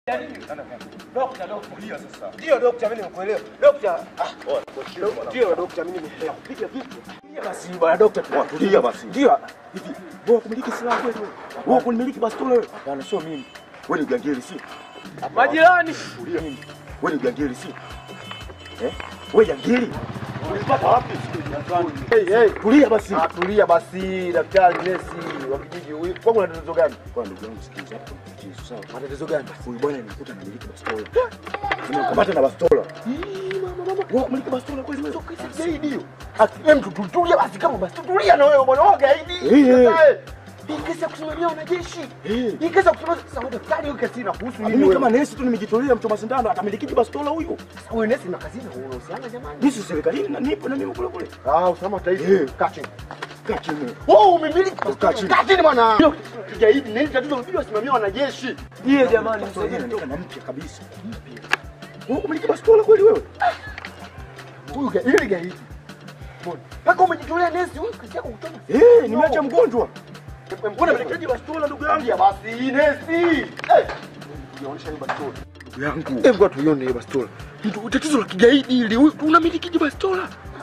Dokta, dokta. Tulia sasa. Ndio dokta, mimi nimekuelewa. Dokta. Ah, ndio dokta, mimi nimeelewa. Piga vitu. Tulia basi bwana dokta. Tulia basi. Ndio. Hivi, wewe kumiliki silaha kweli wewe? Wewe kumiliki bastola wewe? Hapana, sio mimi. Wewe ni gangeli si? Majirani. Tulia. Wewe ni gangeli si? Eh? Wewe gangeli? Ulipata wapi? Hey, hey. Tulia basi. Ah, tulia basi daktari nesi wa kijiji huyu. Kwa kuna tatizo gani? Kwa ndugu yangu sikiza hapo. Kisu sawa. Matatizo gani? Huyu bwana nimekuta anamiliki bastola. Nimekamata na bastola. Wewe kumiliki bastola kweli wewe? Gaidi hiyo. Asiye mtu tutulia basi kama basi tutulia na wewe bwana wewe gaidi. Eh, eh. Sasa, Hii kesi ya kusimamia wanajeshi. Eh. Hii kesi ya kusimamia sasa wewe daktari hiyo kesi inakuhusu nini? Mimi wewe? kama nesi tu nimejitolea mchoma sindano atamiliki bastola huyo. Sasa wewe nesi na kazini unahusiana jamani? Mimi si serikalini na nipo na mimi kule kule. Ah, usalama wa taifa. Eh. Kaa chini. Kaa chini. Wewe umemiliki Kaa chini. Kaa chini bwana. Hiyo kigaidi nini tatizo unabidi wasimamie wanajeshi. Yeye jamani Bastola yenyewe inaonekana mpya kabisa. Mpya. Wewe kumiliki bastola kweli wewe? Huyu gaidi ile gaidi. Mbona? Mpaka umejitolea nesi huyu kazi yako kutoka. Eh, nimeacha mgonjwa. Mbona mlikaji bastola ndugu yangu? Ya basi nesi. Eh. Unaonyesha hiyo bastola. Ndugu yangu. Hebu watu tuione hiyo bastola. Mtu tatizo la kigaidi hili. Huyu unamiliki bastola?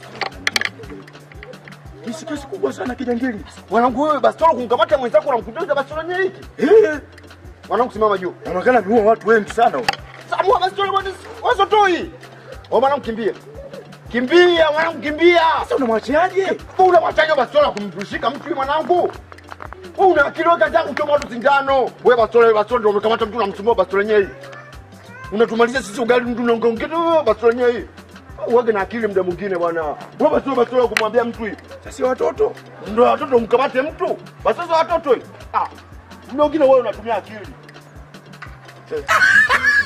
Hii si kesi kubwa sana kijangili. Wanangu wewe bastola kumkamata mwenzako na mkutana bastola yenyewe hiki. Eh, Wanangu simama juu. inaonekana ameua watu wengi sana huyo. Samua bastola bwana. Wazo toi. Wewe mwanangu kimbia. Kimbia mwanangu kimbia. Sasa unamwachiaje? Una mwachaje bastola kumshika mtu mwanangu? Wewe una akili wewe kaza kuchoma watu sindano. Wewe bastola wewe bastola ndio umekamata mtu unamsumbua bastola yenyewe hii. Unatumalizia sisi ugali mtu unaongea tu bastola yenyewe hii. Uwage na akili muda mwingine bwana. Wewe bastola bastola kumwambia mtu hii. Sasa si watoto. Ndio watoto mkamate mtu. Basi sasa watoto hii. Ah. Muda mwingine wewe unatumia akili.